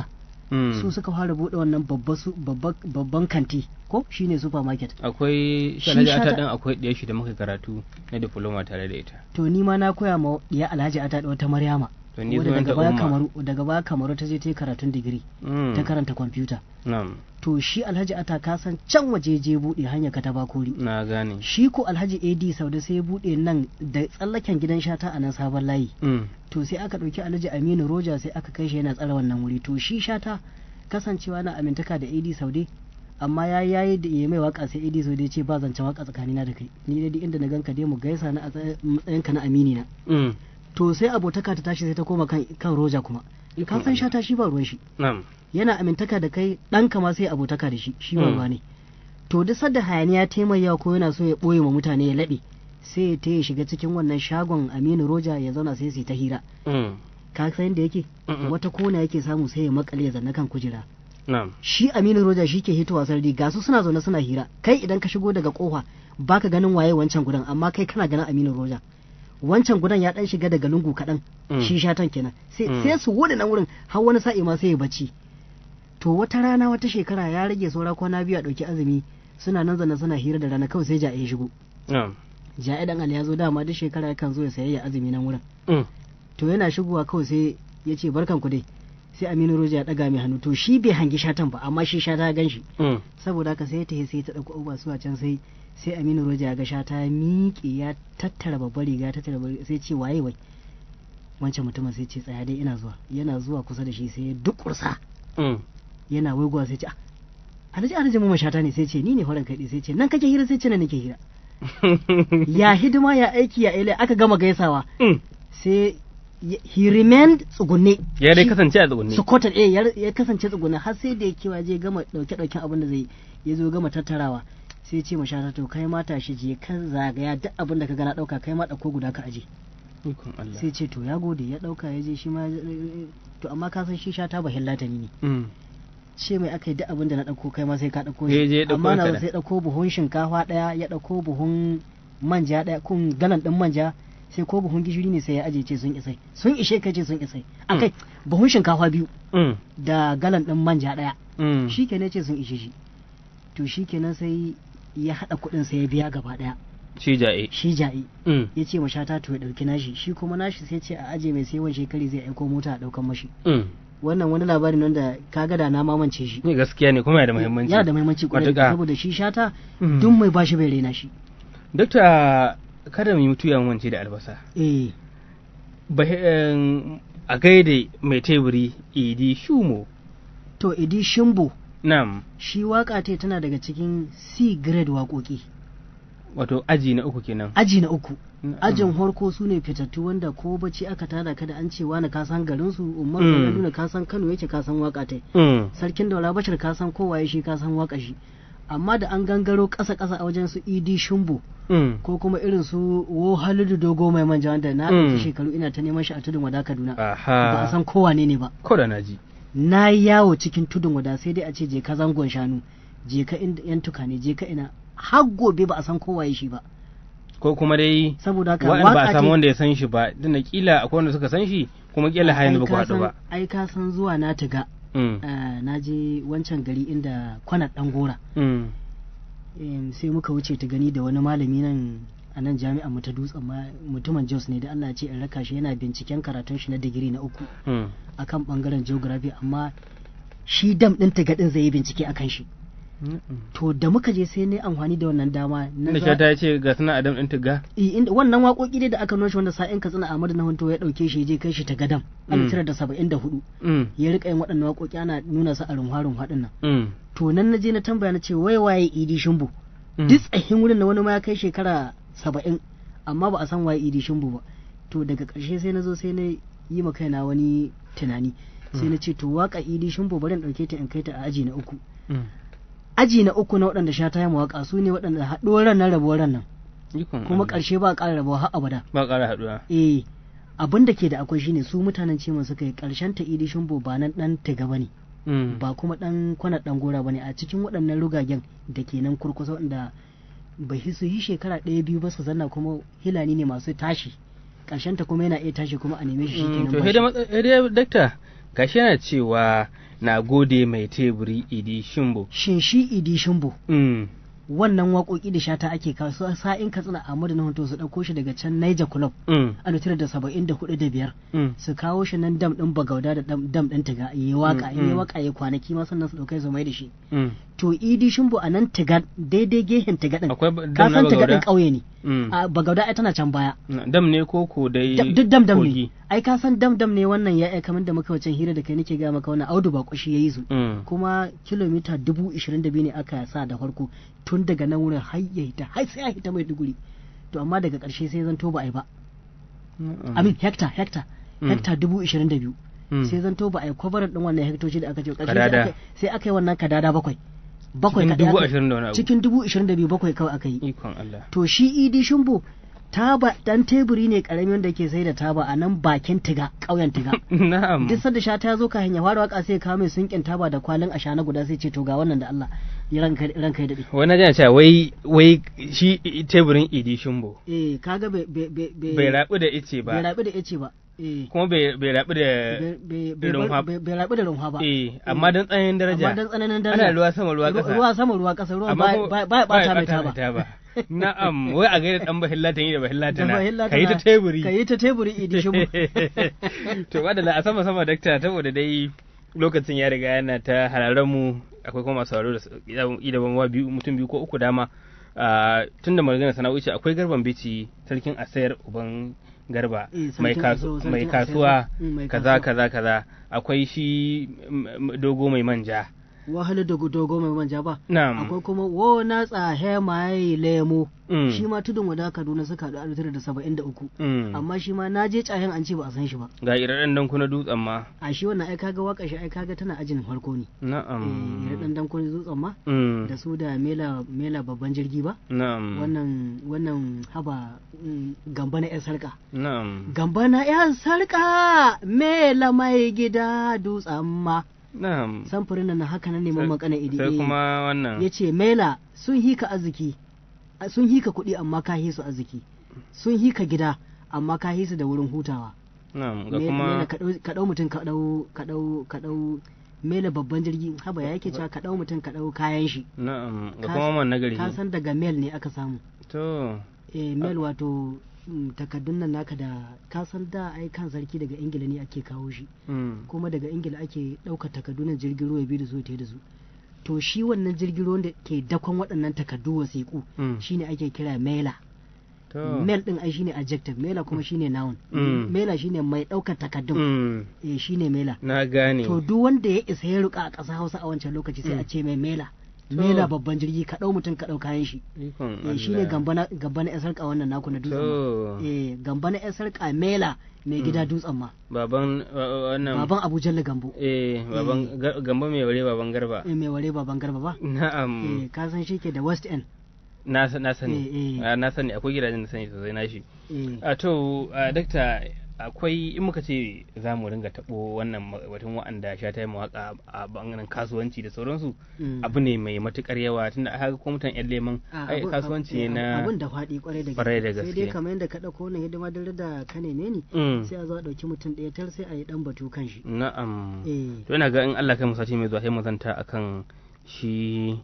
Mm. su suka fara buɗe wannan babba su- babba- babban kanti ko shine supermarket akwai Shi shanaji ata shata- din akwai ɗaya shi da muka karatu na diploma tare da ita to ni ma na koya ma ya alhaji ata da wata maryama to ni wadda zuwan daga ta baya umma kamaru daga baya kamaru ta je ta yi karatun digiri Mm. ta karanta kwamfuta na'am to shi alhaji ata ka san can waje je buɗe hanya ka ta bakori na gane shi ko alhaji ad sauda sai ya buɗe nan da tsallaken gidan shata a nan sabon layi Mm. to sai aka ɗauki alhaji aminu roja sai aka kai shi yana tsara wannan wuri to shi shata kasancewa na amintaka da ad saude amma ya yayi da ya mai waka sai ad saude ya ce ba zancen waka tsakanina da kai ni dai duk inda na ganka dai mu gaisa na a tsaye- matsayinka na amini na Mm. to sai abotaka ta tashi sai ta koma kan kan roja kuma ka san shata shi ba ruwan shi na'am yana amintaka da kai ɗanka ma sai abotaka da shi shi ba Mm. ruwa ne to duk sadda hayaniya taimaya ko yana so ya ɓoye ma mutane ya laɓe sai ya ta ya shiga cikin wannan shagon aminu roja ya zauna sai su yi ta hira Mm. ka san yadda yake Mm-mm. wata kona yake samu sai ya makale ya zanna kan kujera na'am shi aminu roja shi ke hitowa sarari ga su suna zaune suna hira kai idan ka shigo daga kofa baka ganin waye wancan gudan amma kai kana ganin aminu roja wancan gudan ya dan shiga daga lungu kaɗan Mm. shi shatan kenan sai Mm. sai su wuce nan wurin har wani sa'i ma sai ya bacci to wata rana wata shekara ya rage saura kwana biyu a ɗauki azumi suna nan zana suna hira da rana kawai sai ja'i ya shigo na'am ja'i dan ali ya zo dama duk shekara yakan zo ya sayayya azumi nan wurin Mm. to yana shigowa kawai sai ya ce barkan ku dai sai aminu roja ya daga mai hannu to shi bai hangi shatan ba amma shi shata ya gan shi Mm. saboda haka sai ya tafi sai ta ɗauko abubuwa su a can sai sai aminu roja ya ga shata ya miƙe ya tattara babbar riga ya tattara babbar riga, sai ce waye wai wancan mutumin sai ce tsaya dai ina zuwa yana zuwa kusa da shi sai ya dukursa Mm. yana waigowa sai ce ah alhaji alhaji mu shata ne sai ce ni ne horon kai sai ce nan kake hira sai ce nan nake hira ya hidima ya aiki ya ile aka gama gaisawa Mm. sai ya- he remained tsugunne ya dai Shi- kasance a tsugunne Sokoto eh ya, ya kasance tsuguna har sai da ya kewa je gama dauke dauken abin da zai ya zo gama tattarawa sai ya ce ma shata to kai ma tashi je kan zagaya duk abin da ka gana dauka kai ma dauko guda ka aje ikon Allah sai ce to ya gode ya dauka ya je shi ma ya- to amma ka san shi shata ba hillatani ne Mm. ce mai aka yi duk abin da na dauko kai ma sai ka dauko Ya je ya dauko amma na kaɗan. sai dauko buhun shinkafa daya ya dauko buhun manja daya kun galan din manja sai ko buhun gishiri ne sai ya aje ce sun isai sun ishe kai ce sun isai akai buhun shinkafa biyu Mm. da galan ɗin manja ɗaya Mm. shi kenan ce sun ishe shi to shi kenan sai ya haɗa kuɗin sai ya biya gaba ɗaya shi ja'e shi ja'i Mm. ya ce mashata to ya ɗauki nashi shi kuma nashi sai ce a aje mai sai wani shekari zai aiko mota a ɗaukan mashi Mm. wannan wani labari ne wanda ka ga da na mamance shi ne gaskiya ne kuma yana da muhimmanci yana da muhimmanci kwarai Matuƙa. saboda shi shata Mm. duk mai bashi bai raina shi Dokta kada mu yi mutu yawan wance da albasa eh Ba- em, a gaida mai teburi idi shumo to idi shimbo nam shi waka ta tana daga cikin C grade waƙoƙi wato aji na uku kenan aji na uku Na'am. ajin harko su ne fitattu wanda ko bacci aka tada ka da an ce wani ka san garin su umar Mm. nuna ka san kano yake ka san waka tai Mm. sarkin daula bashir ka san kowaye shi ka san waka shi amma da an gangaro ƙasa ƙasa a wajen su idi shumbu Mm. ko kuma irin su wo halidu dogo mai manja wanda na Mm. ɗauki shekaru ina ta neman shi a tudun wada kaduna ba a aha san kowane ne ba ko da naji na yi yawo cikin tudun wada sai dai a ce je ka zangon shanu je ka inda yan tukane je ka ina har gobe ba a san kowaye shi ba ko kuma dai saboda haka wa'anda ba a waka samu ce- wanda ya san shi ba tunda kila akwai wanda suka san shi kuma kila har yanzu ba ku Ai, ka haɗu ba san- ai ka san zuwa na tiga Mm. eh, na je wancan gari inda kwanar dan gora Mm. Em, sai muka wuce ta gani da wani malami nan a nan jami'an mu ta dutsen ma mutumin jos ne da Allah ya ce in raka shi yana binciken karatun shi na digiri na uku Mm. akan bangaren geography amma shi dam din tiga din zai yi bincike akan shi Mm. to da muka je sai ne amfani da wannan dama na Inda za- shata ya ce ga suna adam ɗin tiga I- inda wannan waƙoƙi dai da aka noshi wanda sa'in katsina Ahmadu na hunto ya ɗauke shi ya je kai shi ta gadam Mm. alif da saba'in da hudu Mm. ya rika yin waɗannan waƙoƙi ana nuna su a runwa-runwa ɗin nan Mm. to nan na je na tambaya na ce wai waye idi shimbu Mm. duk tsahin wurin na wani ma ya kai shekara saba'in amma ba a san waye idi shimbu ba to daga ƙarshe sai na zo sai na yi ma kaina wani tunani sai na ce to waka idi shimbu bari in ɗauke ta in kai ta a aji na uku Mm. aji na uku na waɗanda sha ta yi mawaka su ne waɗanda haɗuwar ran nan rabuwar ran nan Ikon kuma Allah. ƙarshe ba a ƙara rabuwa har abada ba ƙara haɗuwa eh abin da ke da akwai shine su mutanen ce suka yi ƙarshen ta idi shimbu ba nan ɗan tiga ba ne Mm. ba kuma dan kwana dan gora bane a cikin waɗannan rugagen da ke nan kurkusa wanda bai hi- su yi shekara ɗaya biyu ba su zanna kuma hilani ne masu tashi ƙarshen ta kuma yana iya tashi kuma a neme shi Mm, shikenan to ba sai shi. dai matsa- sai dai dakta gashi yana cewa na gode mai teburi idi shimbo shin shi idi shimbo mm. wannan waƙoƙi da shata ake kawo su sa'in katsina Ahmadu na hoto su ɗauko shi daga can Niger Club Mm. a tara da saba'in da hudu da biyar Mm. su kawo shi nan dam ɗin bagauda da dam dam ɗin tiga yi waka Mm, yi mm. waka ya kwanaki ma sannan su ɗaukai su mai da shi Mm. to idi shimbo a nan tiga daidai gehen tiga ɗin akwai ba- ka dam na san tiga bagauda ɗin ƙauye ne Mm. a bagauda ai tana can baya Na- dam ne ko ko dai Da- duk dam dam kogi? ne ai ka san dam dam ne wannan ya kamar da muka wancan hira da kai nake ga maka wannan audu ba ya yi su Mm. kuma kilomita dubu ishirin da biyu ne aka sa da farko tun daga nan wurin har ya hita har sai ya hita mai duguri to amma daga ƙarshe sai zan to ba a yi ba Mm. amin hekta hekta Mm. hekta dubu ishirin da biyu Mm. sai zan to ba a yi kwabarar ɗin wannan hektoci da aka ce ƙarshe sai Kadada. aka- sai aka yi wannan kadada bakwai bakwai Cikin kaɗai dubu aka- ashirin da wani abu. cikin dubu ishirin da biyu bakwai kawai aka yi ikon Allah to shi idi shimbo taba dan teburi ne karami wanda ke sai da taba a nan bakin tiga ƙauyen tiga na'am duk sanda sha ta zo ka hanya fara waka sai ya kawo mai sunkin taba da kwalin ashana guda sai ce to ga wannan da Allah ya ranka ranka ya dade wani jana cewa wai wai shi teburin idi shimbo eh kaga bai bai bai bai rabu da ice bai ba rabi da yace ba eh kuma bai bai rabu da bai- bai bai runwa- bai- bai rabi da runwa ba eh amma dan tsananin daraja amma dan tsananin daraja ana ruwa sama ruwa Ru- ƙasa ruwa sama ruwa kasa ruwa amma ba ko- ba ba bata mai bata taba na'am wai a gaida dan bahillatan yi da bahillatana bahilla ka yi ta tana- teburi ka yi ta teburi idi shimbo to madalla a sama sama dakta saboda dai lokacin ya riga yana ta hararen mu akwai kuma masu sauraro da su- ida ban wa biyu mutum biyu ko uku dama tun da magana sana'o'i ce akwai garban bici sarkin asayar uban garba Eh, sarkin mai kasu Asayo, sarkin mai Asayo. kasuwa Mm, mai kaza kasuwa. kaza kaza akwai shi mm, mm, dogo mai manja wahalar da dogo mai manja ba na'am akwai kuma wo na tsahe mai lemo Mm. shi ma tudun wada kaduna suka haɗu alif tara da saba'in da uku Mm. amma shi ma na je tsahen an ce ba a san shi ba ga iraden dan kuna dutsen ma a shi wannan ai kaga waka shi ai kaga tana ajin farko ne eh na'am dan dan kun dutsen ma Mm. da su da mela mela babban jirgi ba na'am wannan wannan haba mm, gamba na yan sarka na'am gamba na yan sarka mela mai gida dutsen ma na'am samfurin nan haka nan neman Sai- makana idi sai kuma wannan ya ce mela sun hika arziki a- sun hika kuɗi amma ka hisu arziki sun hika gida amma ka hisu da wurin hutawa na'am ga Me- kuma mela ka ɗau- ka ɗau mutum ka ɗau ka ɗau ka ɗau mela babban jirgi haba ya yake cewa ka ɗau mutum ka ɗau kayan shi na'am ga Ka- kuma man nagari ka san daga mail ne aka samu to eh mail wato mm, takaddun nan naka da ka san da ai kan sarki daga ingila ne ake kawo shi mm. kuma daga ingila ake ɗaukar takaddunan jirgin ruwa ya bi da su ya tafi da su to shi wannan jirgin ruwan da ke dakon waɗannan takaddu wasiƙu Mm. shine ake kira mela to mail din ai shine adjective mela kuma shine noun Mm. mela shine mai ɗaukar takaddun mm. eh shine mela na gane to duk wanda ya isa ya ruka a ƙasa Hausa a wancan lokaci sai a ce mai mela To. mela babban jirgi ka ɗau mutum ka ɗau kayan shi ikon eh shine Allah. gamba na gamba na 'yan sarƙa wannan naku na dutsen ma to eh gamba na 'yan sarƙa mela mai gida dutsen ma baban wa- wannan baban Abu Jalla Gambo eh baban Ga- gamba mai ware baban garba eh mai ware baban garba ba na'am eh ka san shi ke da West End na sa- na sani eh, eh. Ah, na sani akwai gidajen da sani sosai na shi eh a to ah, dakta akwai in muka ce za mu ringa taɓo wannan ma- batun wa'anda sha ta yi mawaƙa a bangaren kasuwanci da sauransu mm. abu ne mai matukar yawa tunda a haka kuma mutan yan leman Ah, ai abun- kasuwanci eh, ne na abun da faɗi kwarai da Kwarai da sai gaske. dai kamar yadda ka ɗauko wannan hidima dare da ka neme ni Mm. sai a zo a ɗauki mutum ɗaya tar sai a yi ɗan batu kan shi na'am eh to ina ga in Allah kai mu sati mai zuwa sai mu zanta akan shi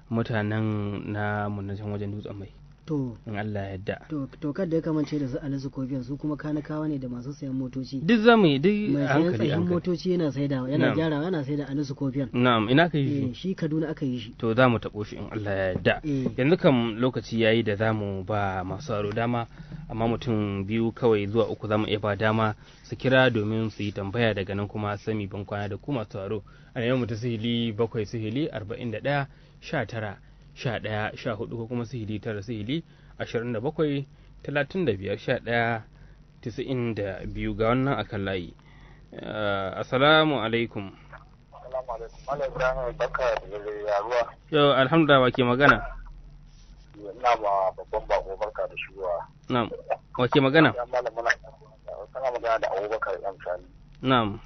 mutanen na munacin wajen dutsen mai to in Allah ya yarda to to kada ya kamance da su alisu kofiyan su kuma kanakawa ne da masu sayan motoci duk zamu yi duk mai a sayan hankali tsayin hankali motoci yana saidawa yana Na'am. gyarawa yana saida alisu kofiyan na'am ina kai eh shi shi kaduna aka yi shi to za mu taɓo shi in Allah ya yarda eh yanzu kam lokaci yayi da za mu ba masu aro dama amma mutum biyu kawai zuwa uku za mu iya ba dama su kira domin su yi tambaya daga nan kuma sami ban kwana da ku masu aro a yau mu ta sihili bakwai sihili arba'in da ɗaya sha tara sha ɗaya sha hudu ko kuma sihili tara sihili ashirin da bakwai talatin da biyar sha ɗaya tisa'in da biyu ga wannan akan layi Eh, assalamu alaikum Assalamu alaikum. Malam Ibrahim barka da yaruwa. yau alhamdulillah wa ke magana Ina ma babban bako barka da shigowa. na'am wa ke magana Ya malam muna kana magana da Abubakar Yan Sani. na'am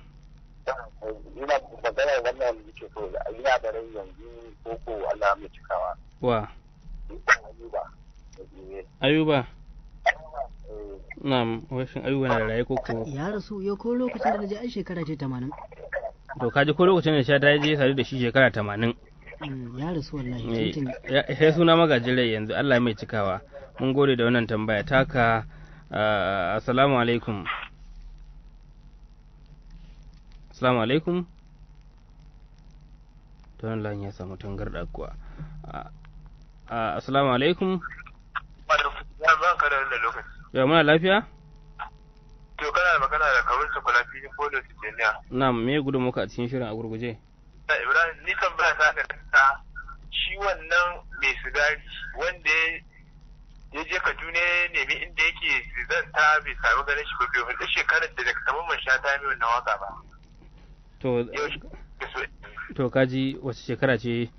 Ina magana wannan yake so ina da rai yanzu ko ko Allah mai cikawa. wa Ayuba. Eh, ayuba eh, na'am wai shin ayuba na da raye ko ko ya rasu yau ko lokacin da na je ai shekara ce tamanin to kaji ko lokacin da sha ta je sadu da shi shekara tamanin Mm, ya rasu wallahi Eh, tuntuni ya- sai suna magajin rai yanzu Allah mai cikawa mun gode da wannan tambaya taka ah, assalamu alaikum assalamu alaikum to wannan layin ya samu tangarda kuwa Ah, ah, assalamu alaikum Ya ban ka da wannan lokaci. ya muna lafiya To kana magana da kawun su kula fili ko da Tijjaniya. na me gudun muka a cikin shirin a gurguje Da Ibrahim ni kan ba ta ga ta shi wannan mai sigari wanda ya- ya je Kaduna ya nemi inda yake zanta bai sami ganin shi ba bai hulɗi shekarar da daga saman man sha ta mai wannan waka ba. to Yau shi da so to kaji wace shekara ce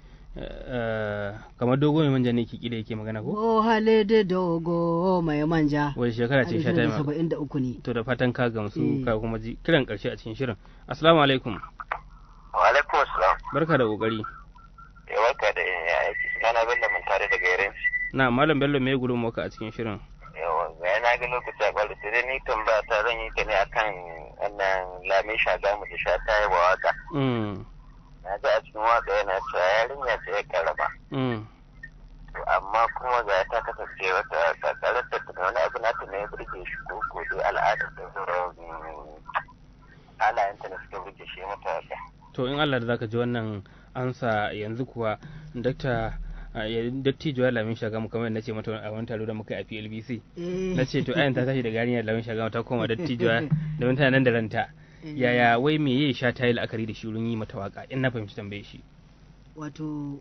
eh, kamar dogo mai manja ne ki da yake magana ko o hale da dogo mai manja wace shekara ce sha ta yi ma- saba'in da uku ne to da fatan ka gamsu Eh. ka kuma ji kiran karshe a cikin shirin assalamu alaikum Wa alaikum assalam. barka da kokari Ya waka da ya aiki sunana Bello mun tare daga Yaren. na malam bello me gudun muka a cikin shirin Yawa ga na ga lokaci a kwallo sai dai ni tambaya ta zan yi ta ne akan wannan lamin shagamu da sha ta yi wa waka. mm Na ga a cikin waka yana cewa yarinya ce ya karama. mm To amma kuma ga ta kasance wata kakarar da ta wani abu nata ne ya burge shi ko ko dai al'adar da sauran halayenta da suka burge shi mata waka. to in Allah da zaka ji wannan ansa yanzu kuwa dakta a, ya- dattijo ya lamin shagamu kamar yadda nace mata a wani taro da muka yi a PLBC Eh. na ce to ayan ta tashi daga yarinyar lamin shagamu ta koma dattijo domin tana nan da ranta yaya wai me ya sha ta yi la'akari da shi wurin yi mata waka in na fahimci tambaye shi wato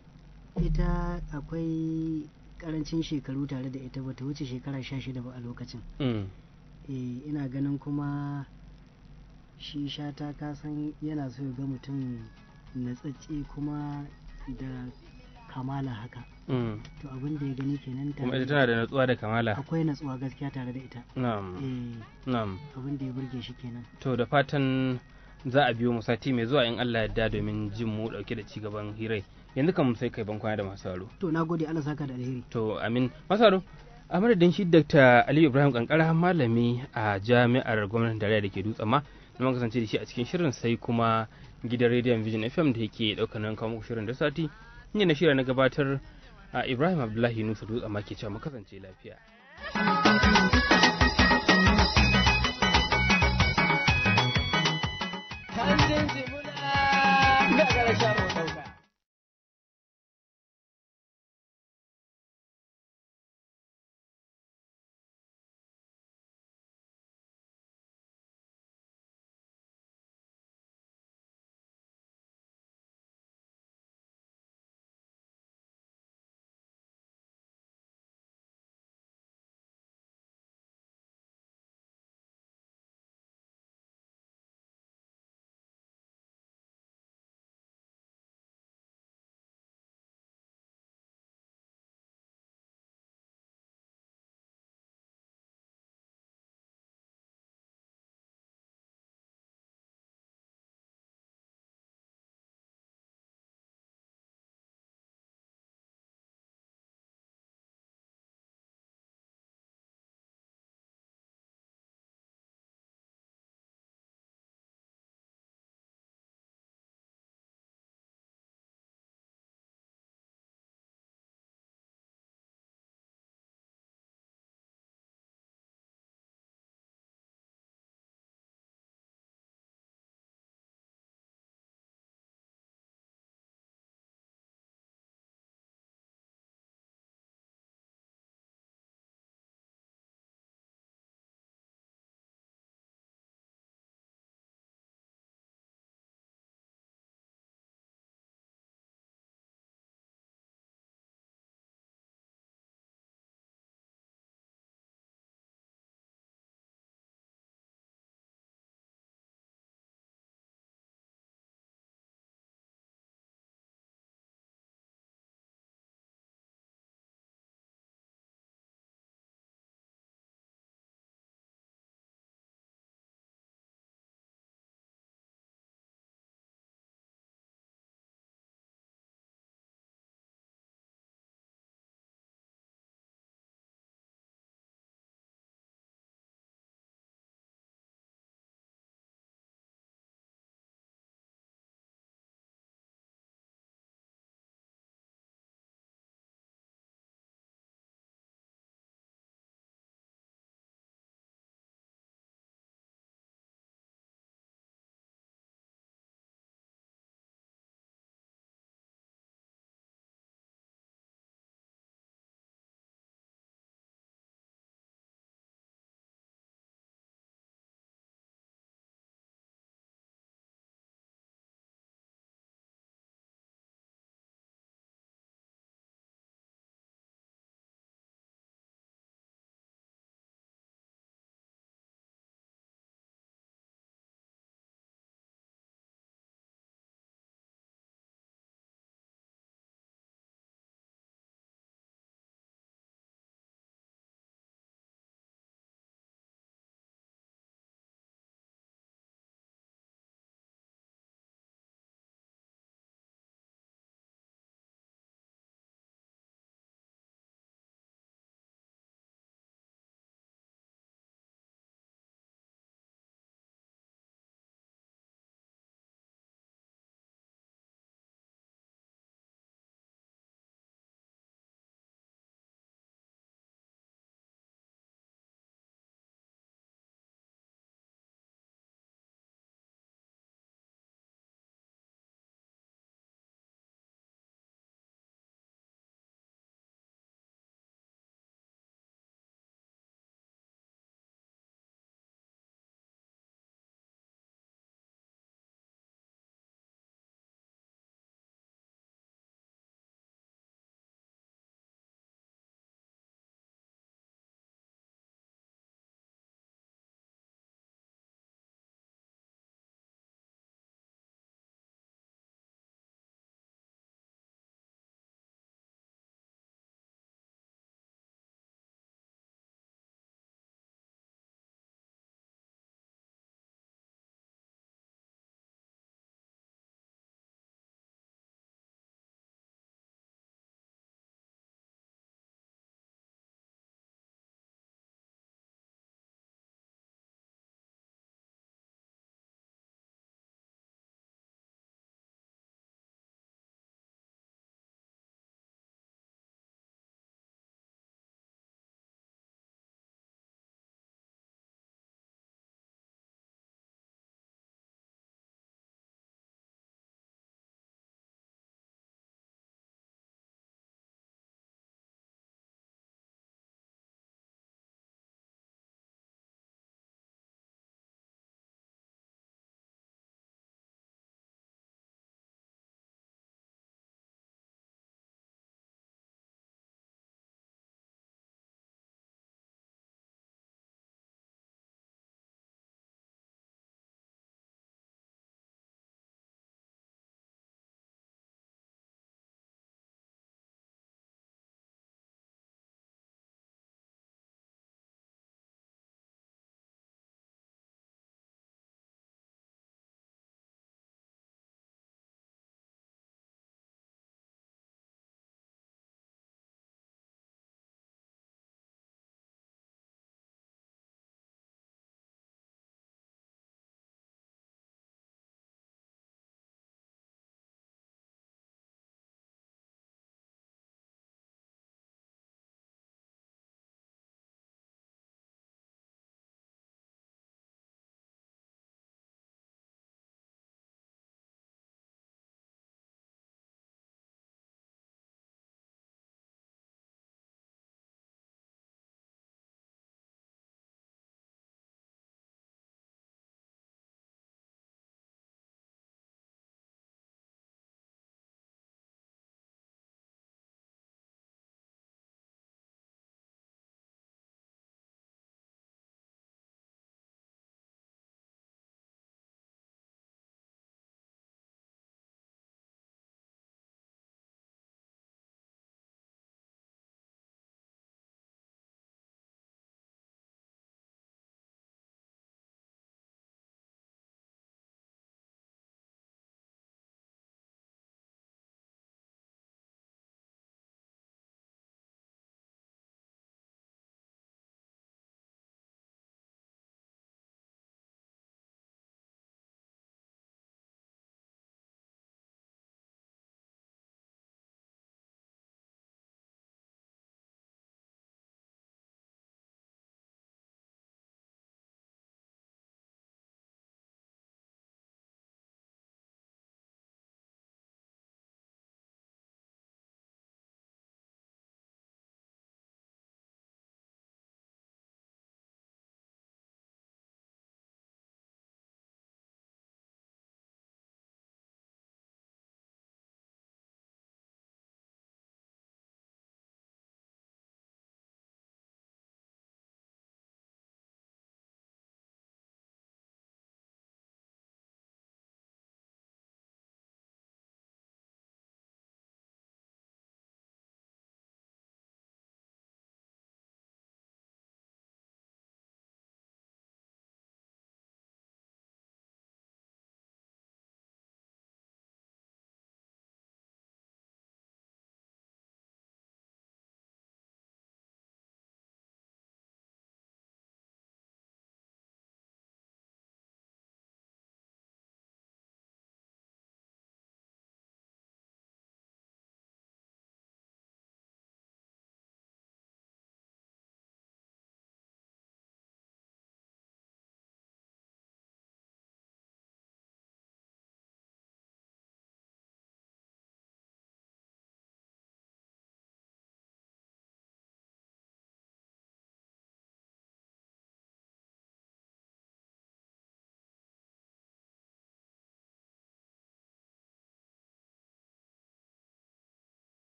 ita akwai karancin shekaru tare da ita bata wuce shekara sha shida ba a lokacin mm eh ina ganin kuma shi shata kasan yana so ya ga mutum natsatse kuma da kamala haka mm to abin da ya gani kenan kuma tare ita tana da natsuwa da kamala akwai natsuwa gaskiya tare da ita na'am eh na'am abin da ya burge shi kenan to da fatan za a biyo mu sati mai zuwa in Allah yarda domin jin mu dauke da cigaban hirai yanzu kan sai kai ban kwana da masu sauraro to na gode Allah saka da alheri to amin masu sauraro a madadin shi Dr. Aliyu Ibrahim Kankara malami a jami'ar gwamnatin tarayya da ke dutsen ma da muka kasance da shi a cikin shirin sai kuma gidan rediyon Vision FM da yake daukar nan kawo muku shirin da sati ni na shirya na gabatar a Ibrahim Abdullahi Nusa dutsen ma ke cewa mu kasance lafiya